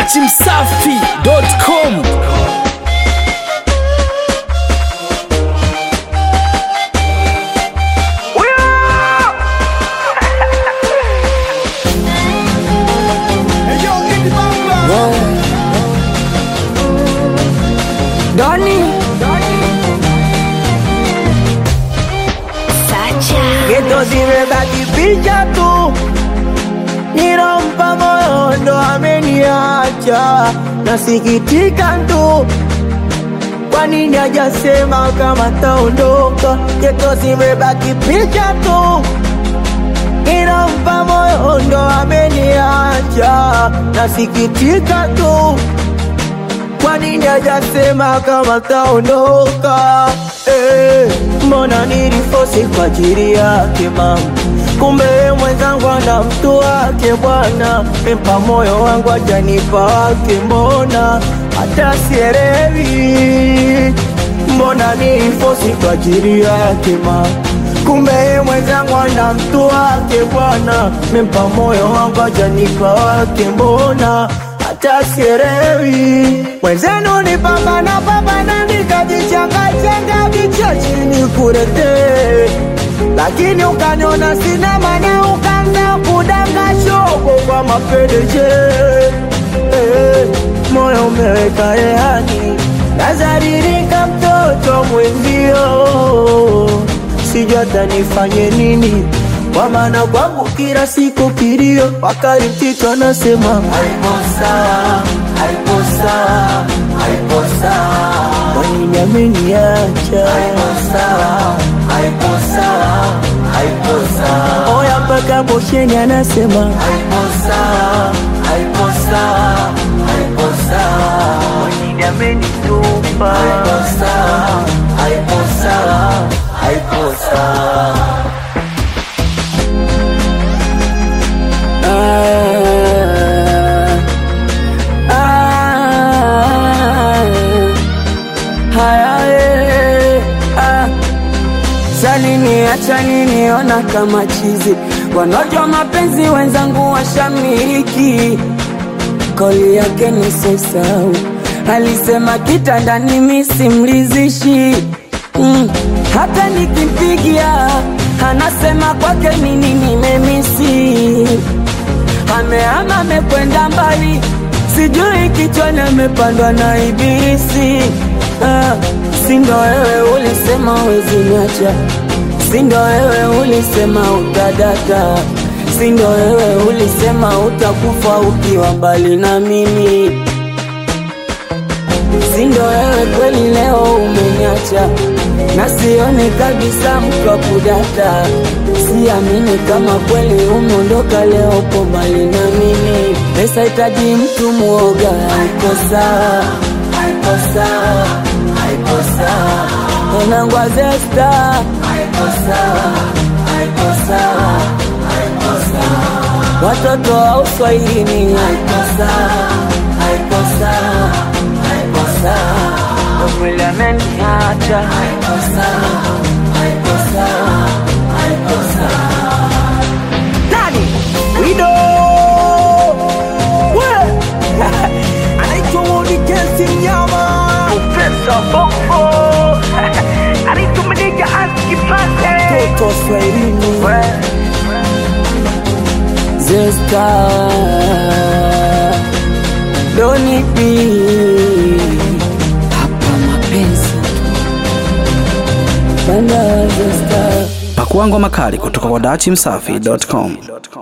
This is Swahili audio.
dachimsafi.com Doni geto zimebaki picha tu, nilompa moyo ndo ameniacha, nasikitika tu. Kwa nini hajasema kama taondoka? Geto zimebaki picha tu, nilompa moyo ndo ameniacha, nasikitika tu. Kwa nini hajasema kama taondoka? Eh, mbona nilifosi kwa ajili yake mama, kumbe yeye mwenzangu ana mtu wake bwana. Mpa moyo wangu ajanipa wake, mbona hata sielewi. Mbona nilifosi kwa ajili yake mama, kumbe yeye mwenzangu ana mtu wake bwana. Mpa moyo wangu ajanipa wake, mbona hata sielewi. Mwenzenu ni pambana pambana, nikajichangachenga vichachi nikurete, lakini ukaniona sina maana, ukaanza kudanga shogo kwa mapendeje. Eh, moyo umeweka rehani, nazaririka mtoto mwenzio, sijui hata nifanye nini kwa maana kwangu kila siku kilio, wakati mtito anasema haipo sawa, haipo sawa, haipo sawa, kwa nini ameniacha? Haipo sawa, haipo sawa, haipo sawa, oya mpaka bosheni anasema haipo sawa, haipo sawa, haipo sawa, kwa nini amenitupa? Haipo sawa, haipo sawa, haipo sawa. Ah, ah, haya, eh, ah. Salini acha niniona kama chizi, wanaojua mapenzi wenzangu washamiliki. Koli yake ni sosau, alisema kitandani misimlizishi mm. Hata nikimpigia anasema kwake nini nimemisi amehama amekwenda mbali, sijui kichwani amepandwa na ibilisi. Ah, si ndo wewe ulisema wezi niacha, si ndo wewe ulisema utadata, si ndo wewe ulisema utakufa ukiwa mbali na mimi, si ndo wewe kweli leo umeniacha na sioni kabisa mtu wa kudata, siamini kama kweli umeondoka leo, upo mbali na mimi. Pesa hitaji mtu mwoga, haiko sawa, haiko sawa, haiko sawa. Mwanangu Azesta, haiko sawa, haiko sawa, haiko sawa. Watoto wa uswahilini, haiko sawa, haiko sawa, haiko sawa. Mwili ameniacha, haiko sawa, haiko sawa, haiko sawa. Nani? Wido! We! Anaitwa Wodi Kensi Mnyama. Profesa Bongo. Anaitwa Madiga Aski Pate. Toto Swahilini. Zesta. Doni B. Hapa mapenzi. Banda Zesta. pakuangwa makali kutoka kwa dachimsafi.com